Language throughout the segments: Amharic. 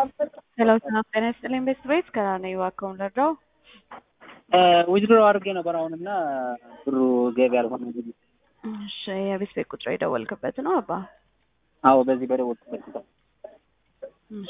ሄሎ ሰላም ጤና ይስጥልኝ ቤት ቤት ከራ ነኝ እባክዎን ልርዳው? ዊዝድሮ አድርጌ ነበር አሁን እና ብሩ ገቢ አልሆነ። እሺ የቤት ቤት ቁጥር የደወልክበት ነው አባ? አዎ በዚህ በደወልኩበት ቁጥር እሺ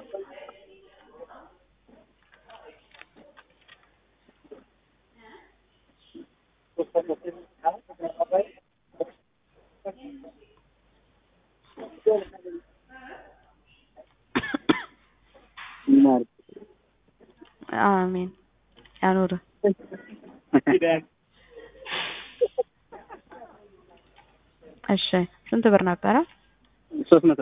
አሜን ያኑር። እሺ ስንት ብር ነበረ? ሶስት መቶ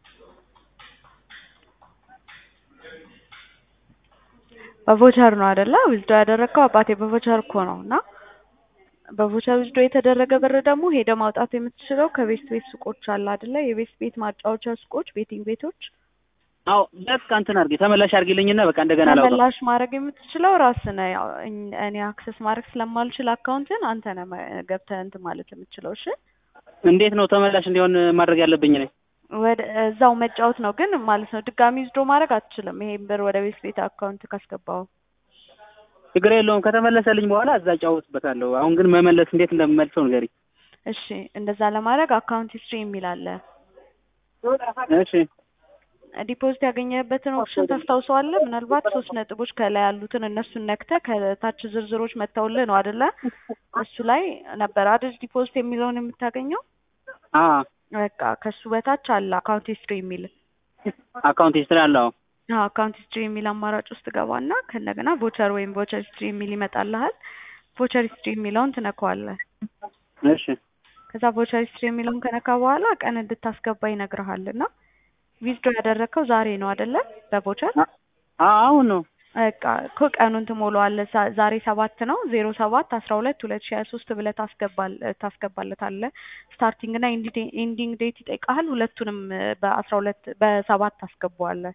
በቮቸር ነው አይደለ? ዊዝዶ ያደረግከው አባቴ በቮቸር እኮ ነው እና በቮቸር ዊዝዶ የተደረገ ብር ደግሞ ሄደ ማውጣት የምትችለው ከቤት ቤት ሱቆች አለ አይደለ? የቤት ቤት ማጫወቻ ሱቆች፣ ቤቲንግ ቤቶች አዎ በቃ እንትን አድርጌ ተመላሽ አድርጊልኝና በቃ እንደገና ላውጣው። ተመላሽ ማድረግ የምትችለው ራስህ ነህ። ያው እኝ- እኔ አክሰስ ማድረግ ስለማልችል አካውንትን አንተ ነህ መ- ገብተህ እንትን ማለት የምትችለው። እሺ እንዴት ነው ተመላሽ እንዲሆን ማድረግ ያለብኝ ነኝ? ወደ እዛው መጫወት ነው ግን ማለት ነው። ድጋሚ ዊዝዶ ማድረግ አትችልም። ይሄን ብር ወደ ቤት ቤት አካውንት ካስገባው ችግር የለውም ከተመለሰልኝ በኋላ እዛ እጫወትበታለሁ። አሁን ግን መመለስ እንዴት እንደምመልሰው ንገሪኝ። እሺ እንደዛ ለማድረግ አካውንት ሂስትሪ የሚል አለ። እሺ ዲፖዚት ያገኘበትን ኦፕሽን ታስታውሰዋለህ? ምናልባት ሶስት ነጥቦች ከላይ ያሉትን እነሱን ነክተህ ከታች ዝርዝሮች መተውልህ ነው አይደለ? እሱ ላይ ነበር አይደል ዲፖዚት የሚለውን የምታገኘው። አ በቃ ከሱ በታች አለ አካውንት ሂስትሪ የሚል አካውንት ሂስትሪ አለው። አዎ አካውንት ሂስትሪ የሚል አማራጭ ውስጥ ገባና ከእንደገና ቮቸር ወይም ቮቸር ሂስትሪ የሚል ይመጣልሃል። ቮቸር ሂስትሪ የሚለውን ትነካዋለህ። እሺ ከዛ ቮቸር ሂስትሪ የሚለውን ከነካ በኋላ ቀን እንድታስገባ ይነግርሃል እና ዊዝድሮ ያደረግከው ዛሬ ነው አይደለ? በቮቸር አ አሁን ነው በቃ እኮ ቀኑን ትሞላዋለህ። ሳ- ዛሬ ሰባት ነው ዜሮ ሰባት አስራ ሁለት ሁለት ሺ ሀያ ሶስት ብለህ ታስገባል ታስገባለታለህ። ስታርቲንግ እና ኤንዲንግ ዴት ይጠይቃል። ሁለቱንም በአስራ ሁለት በሰባት ታስገባዋለህ።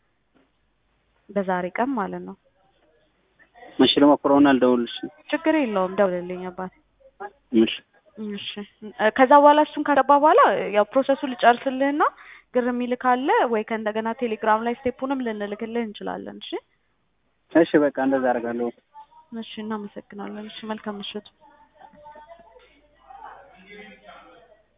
በዛሬ ቀን ማለት ነው። እሺ ልሞክረውና ልደውልልሽ። ችግር የለውም ደውልልኝ አባት። እሺ እሺ እ ከዛ በኋላ እሱን ካገባ በኋላ ያው ፕሮሰሱ ልጨርስልህና ግር የሚልህ ካለ ወይ ከእንደገና ቴሌግራም ላይ ስቴፑንም ልንልክልህ እንችላለን። እሺ እሺ በቃ እንደዛ አደርጋለሁ። እሺ እናመሰግናለን። እሺ መልካም ምሽት።